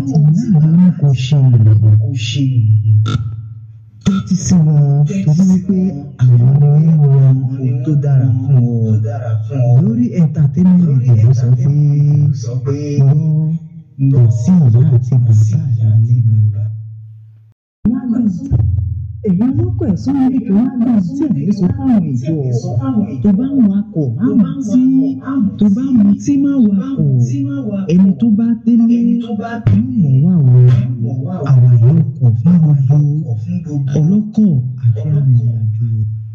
àti ìyá rẹ ní kò ṣe kò ṣe tẹ́tí sí wọn torí wípé àwọn ni wọ́n ń ran ohun tó dára fún ọ lórí entertainment ló sọ pé wọ́n lọ sí ìyá àti bàbá rẹ lẹ́nu. èyí lọ́kọ̀ ẹ̀sùn níbi tó wá gbà tí èmi sọ fáwọn ìjọ tó bá ń wakọ̀ má wà tí tó bá mu tí má wakọ̀ ẹni tó bá délé yóò mọ̀ wá o àwa yóò kọ̀ fún gbogbo ọlọ́kọ̀ àti arìnrìn-àjò.